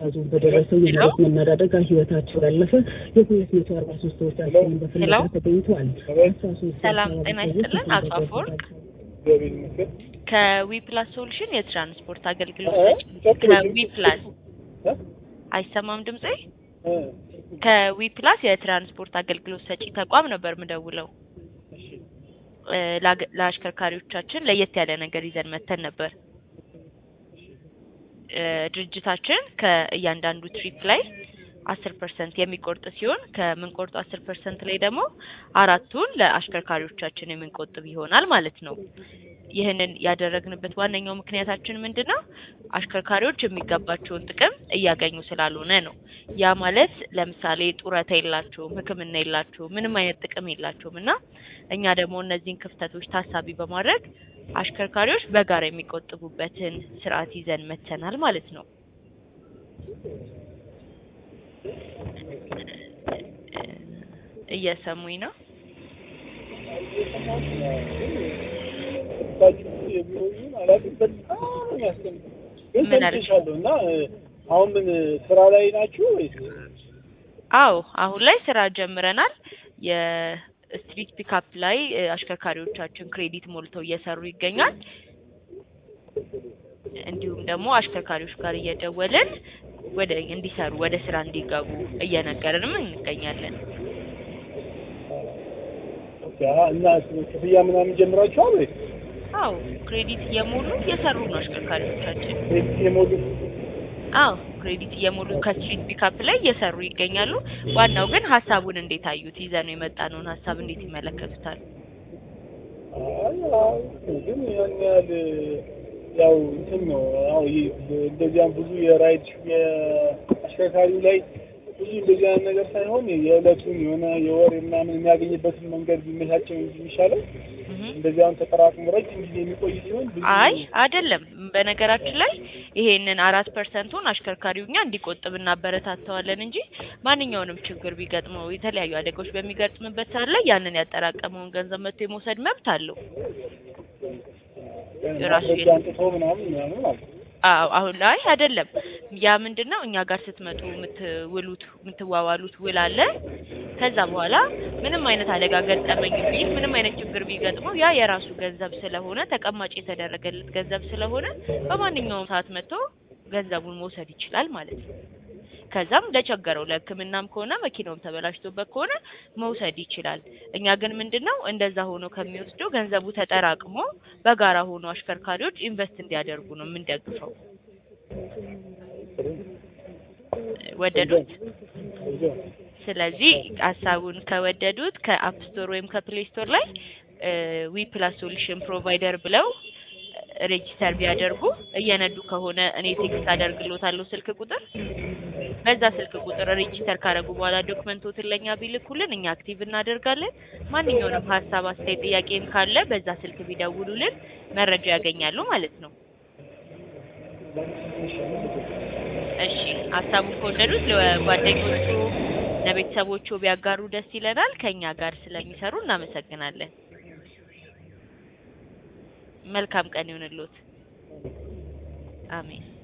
ዞን በደረሰው የመሬት መናድ አደጋ ህይወታቸው ያለፈ የሁለት መቶ አርባ ሶስት ሰዎች አስክሬን በፍለጋ ተገኝተዋል። አስራ ሶስት ሰላም ጤና ይስጥልን። አቶ አፈወርቅ ከዊፕላስ ሶሉሽን የትራንስፖርት አገልግሎት ሰጪ ከዊፕላስ አይሰማም ድምጼ? ከዊፕላስ የትራንስፖርት አገልግሎት ሰጪ ተቋም ነበር ምደውለው። ለአሽከርካሪዎቻችን ለየት ያለ ነገር ይዘን መተን ነበር። ድርጅታችን ከእያንዳንዱ ትሪፕ ላይ አስር ፐርሰንት የሚቆርጥ ሲሆን ከምንቆርጡ አስር ፐርሰንት ላይ ደግሞ አራቱን ለአሽከርካሪዎቻችን የምንቆጥብ ይሆናል ማለት ነው። ይህንን ያደረግንበት ዋነኛው ምክንያታችን ምንድን ነው? አሽከርካሪዎች የሚገባቸውን ጥቅም እያገኙ ስላልሆነ ነው። ያ ማለት ለምሳሌ ጡረታ የላቸውም፣ ሕክምና የላቸውም፣ ምንም አይነት ጥቅም የላቸውም እና እኛ ደግሞ እነዚህን ክፍተቶች ታሳቢ በማድረግ አሽከርካሪዎች በጋራ የሚቆጥቡበትን ስርዓት ይዘን መተናል ማለት ነው። እየሰሙኝ ነው? ምን እና አሁን ምን ስራ ላይ ናችሁ ወይስ? አዎ አሁን ላይ ስራ ጀምረናል። የስትሪት ፒካፕ ላይ አሽከርካሪዎቻችን ክሬዲት ሞልተው እየሰሩ ይገኛል። እንዲሁም ደግሞ አሽከርካሪዎች ጋር እየደወልን ወደ እንዲሰሩ ወደ ስራ እንዲገቡ እየነገርንም እንገኛለን። እና ክፍያ ምናምን ጀምራችኋል ወይስ? አዎ ክሬዲት እየሞሉ እየሰሩ ነው አሽከርካሪዎቻችን። ክሬዲት የሞሉ አዎ ክሬዲት እየሞሉ ከስትሪት ፒካፕ ላይ እየሰሩ ይገኛሉ። ዋናው ግን ሀሳቡን እንዴት አዩት? ይዘነው የመጣነውን ሀሳብ እንዴት ይመለከቱታል? ግን ያን ያህል ያው እንትን ነው ያው እንደዚያም ብዙ የራይድ የአሽከርካሪው ላይ ብዙ እንደዚህ አይነት ነገር ሳይሆን የዕለቱን የሆነ የወር ምናምን የሚያገኝበትን መንገድ ቢመቻቸው እንጂ የሚሻለው እንደዚህ አሁን ተጠራቅሞ ረጅም ጊዜ የሚቆይ ሲሆን ብዙ አይ አይደለም። በነገራችን ላይ ይሄንን አራት ፐርሰንቱን አሽከርካሪው እኛ እንዲቆጥብ እናበረታተዋለን እንጂ ማንኛውንም ችግር ቢገጥመው የተለያዩ አደጋዎች በሚገጥምበት ሰዓት ላይ ያንን ያጠራቀመውን ገንዘብ መጥቶ የመውሰድ መብት አለው። ራሱ አንጥቶ ምናምን ምናምን ማለት ነው። አዎ አሁን ላይ አይደለም። ያ ምንድን ነው እኛ ጋር ስትመጡ የምትውሉት የምትዋዋሉት ውል አለ። ከዛ በኋላ ምንም አይነት አደጋ ገጠመኝ ቢል ምንም አይነት ችግር ቢገጥመው ያ የራሱ ገንዘብ ስለሆነ ተቀማጭ የተደረገለት ገንዘብ ስለሆነ በማንኛውም ሰዓት መጥቶ ገንዘቡን መውሰድ ይችላል ማለት ነው። ከዛም ለቸገረው ለሕክምናም ከሆነ መኪናውም ተበላሽቶበት ከሆነ መውሰድ ይችላል። እኛ ግን ምንድነው እንደዛ ሆኖ ከሚወስደው ገንዘቡ ተጠራቅሞ በጋራ ሆኖ አሽከርካሪዎች ኢንቨስት እንዲያደርጉ ነው የምንደግፈው። ወደዱት? ስለዚህ ሀሳቡን ከወደዱት ከአፕ ስቶር ወይም ከፕሌይ ስቶር ላይ ዊ ፕላስ ሶሉሽን ፕሮቫይደር ብለው ሬጂስተር ቢያደርጉ እየነዱ ከሆነ እኔ ቴክስት አደርግሎታለሁ ስልክ ቁጥር በዛ ስልክ ቁጥር ሬጂስተር ካደረጉ በኋላ ዶክመንቶትን ለእኛ ቢልኩልን እኛ አክቲቭ እናደርጋለን። ማንኛውንም ሀሳብ፣ አስተያየት፣ ጥያቄም ካለ በዛ ስልክ ቢደውሉልን መረጃ ያገኛሉ ማለት ነው። እሺ ሀሳቡን ከወደዱት ለጓደኞቹ ለቤተሰቦቹ ቢያጋሩ ደስ ይለናል። ከእኛ ጋር ስለሚሰሩ እናመሰግናለን። መልካም ቀን ይሁንልዎት። አሜን።